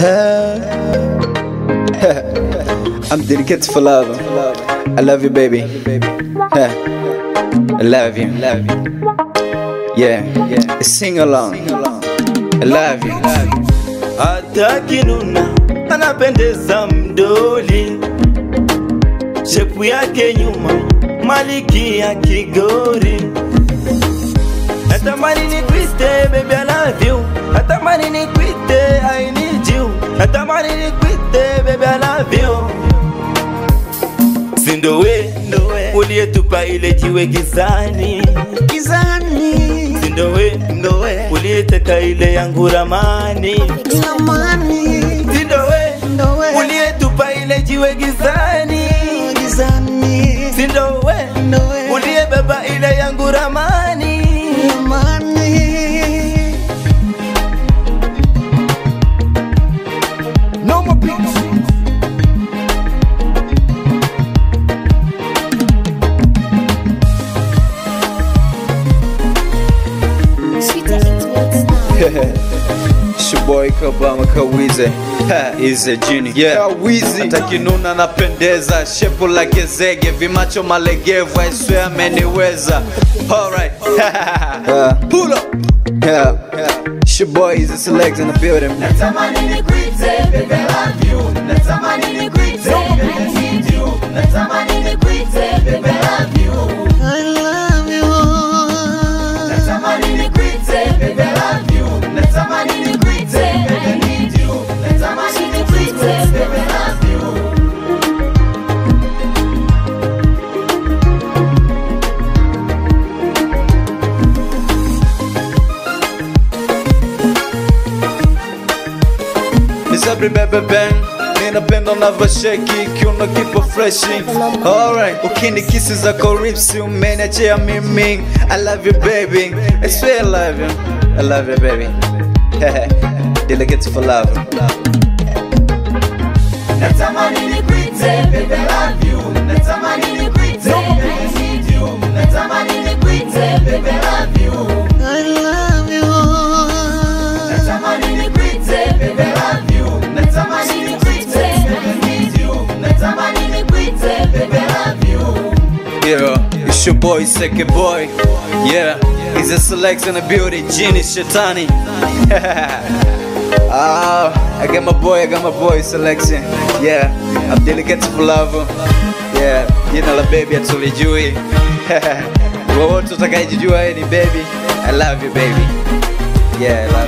I'm dedicated for love. I love you, baby. I love you. Yeah, sing along. I love you. hata kinuna anapendeza mdoli, shepu yake nyuma maliki ya Kigori. Natamani nikwite baby I love you, natamani nikwite I need you, natamani nikwite baby I love you. Sindowe uliyetupa ile jiwe gizani, Gizani, sindowe uliyeteka ile yangu ramani Lamani, Sindowe Ndowe, uliyetupa ile jiwe gizani, Gizani, Sindowe Ndowe, uliyebeba ile yangu ramani. Lamani. No more beats. Sweeter it works now. It's your boy Kabama Kawize Ha, is a genie yeah. Kawizi atakinuna napendeza shepu la gezege vimacho malegevu I swear ameniweza alright pull up yeah. It's your boy is a select in the building Natamani nikwite, baby I love you. Natamani nikwite, I need you. Natamani nikwite, baby I love you. I love you. Natamani nikwite, baby I love you. Natamani nikwite, I need you. Natamani nikwite, baby I love you. Misabri bebe ben ninapenda unavyosheki kiuno kipo freshi alright ukini kisi zako ripsi umeniachia mimi I love you baby I swear I love you I love you baby Delegates for love Natamani nikwite, baby I love you. Natamani nikwite, I need you. Natamani nikwite, baby I love you. I love you. Natamani nikwite, baby I love you. Natamani nikwite, I need you. Natamani nikwite, baby I love you. Yeah, it's your boy, second boy. Yeah, he's a select in the beauty, genie Shetani. Ah, I got my boy, I got my boy selection. Yeah, I'm delicate for love. Yeah, jina la baby hatulijui. Wowote utakayejijua yeye ni baby. I love you baby. Yeah, I love